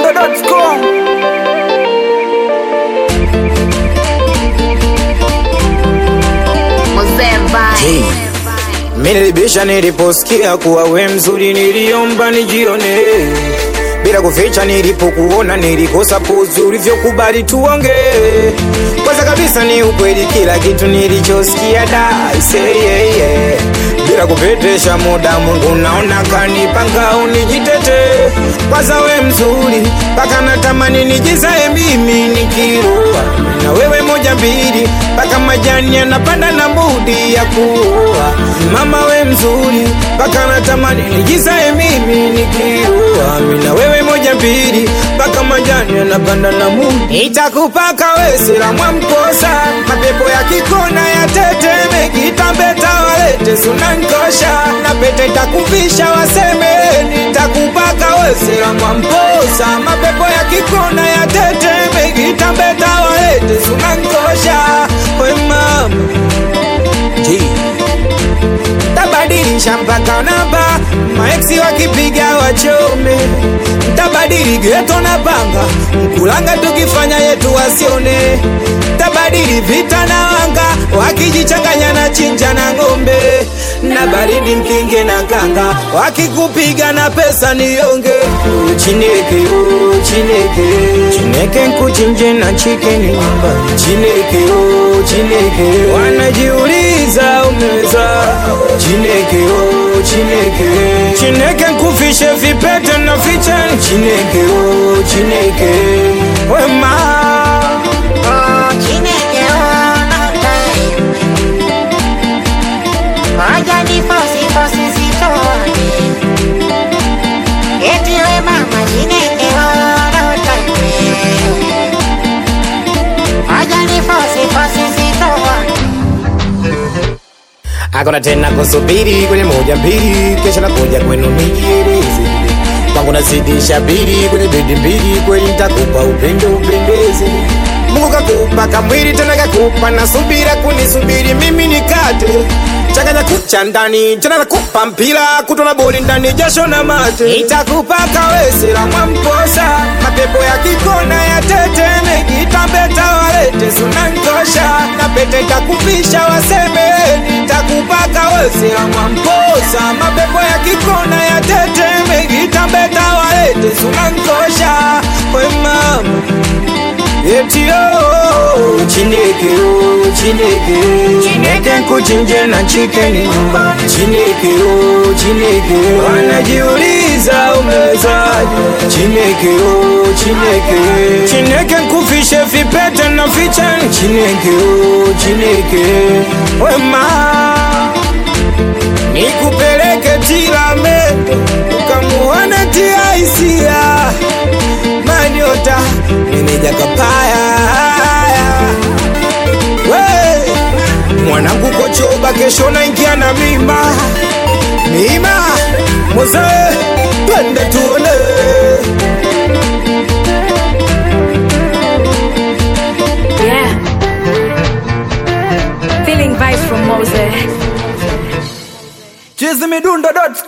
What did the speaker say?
chizimidundo.com Mzee Hey. Vai. Mimi nilibisha niliposikia kuwa we mzuri, niliomba nijione bila kuficha. Nilipokuona nilikosa pozi, ulivyokubali tuonge. Kwanza kabisa ni ukweli, kila kitu nilichosikia da say yeah, yeah. bila kupetesha muda, Mungu naona kanipanga unijitete. Kwanza we mzuri, mpaka natamani nijizae mimi nikirua na wewe moja mbili, mpaka majani yanapanda na budi ya kuua. Mama we mzuri, mpaka natamani nijizae mimi nikirua mimi na wewe moja mbili, mpaka majani yanapanda na budi. Itakupaka we sila mwamkosa, mapepo ya kikona ya teteme, kitambeta walete sunankosha, na pete takuvisha waseme, nitakupaka we sila mwamkosa, mapepo ya kikona ya teteme, kitambeta walete sunankosha, we mama G tabadilisha mpaka namba maeksi wakipiga wachome tabadili geto na panga mkulanga tukifanya yetu wasione tabadili vita na wanga wakijichanganya na chinja na ng'ombe na baridi mkinge na kanga wakikupiga na pesa nionge chineke oh, chineke chineke nkuchinje na chikeni nyumbani chineke oh, chineke wanajiuliza umeza chineke oh, chineke chineke nkufishe vipete na fichani chineke oh, chineke wema Oh, Chineke ona time. Waja ni fosi fosi sitoni. Eti we mama Chineke ona time. Waja ni fosi fosi sitoni. akona tena kusubiri kwenye moja mbili, kesho nakuja kwenu nijieleze kwangu nazidisha bili kwenye bedi mbili, kweli nitakupa upendo upendeze. Mungu kakupa kamwili tena kakupa na subira kunisubiri mimi nikate changanya kucha ndani tena nakupa mpira kutona boli ndani jasho na mate itakupa kawesela mwamposa mapepo ya kikona ya teteme kitambeta walete sunankosha na pete takuvisha waseme nitakupa kawesela mwamposa mapepo ya kikona ya teteme kitambeta walete sunankosha we mama Eti oh, chineke oh, chineke Chineke nkuchinje na chikeni nyumbani Chineke oh, chineke Wanajiuliza umewezaje Chineke oh, chineke Chineke nkufishe vipete na fichani Chineke oh, chineke Wema Nikupeleke Tilamende Ukamuone tia hisia manyota meneja kapaya we mwanangu kochoba kesho naingia na mima mima moze twende tuone Yeah. Feeling vibes from Moses. chizimidundo.com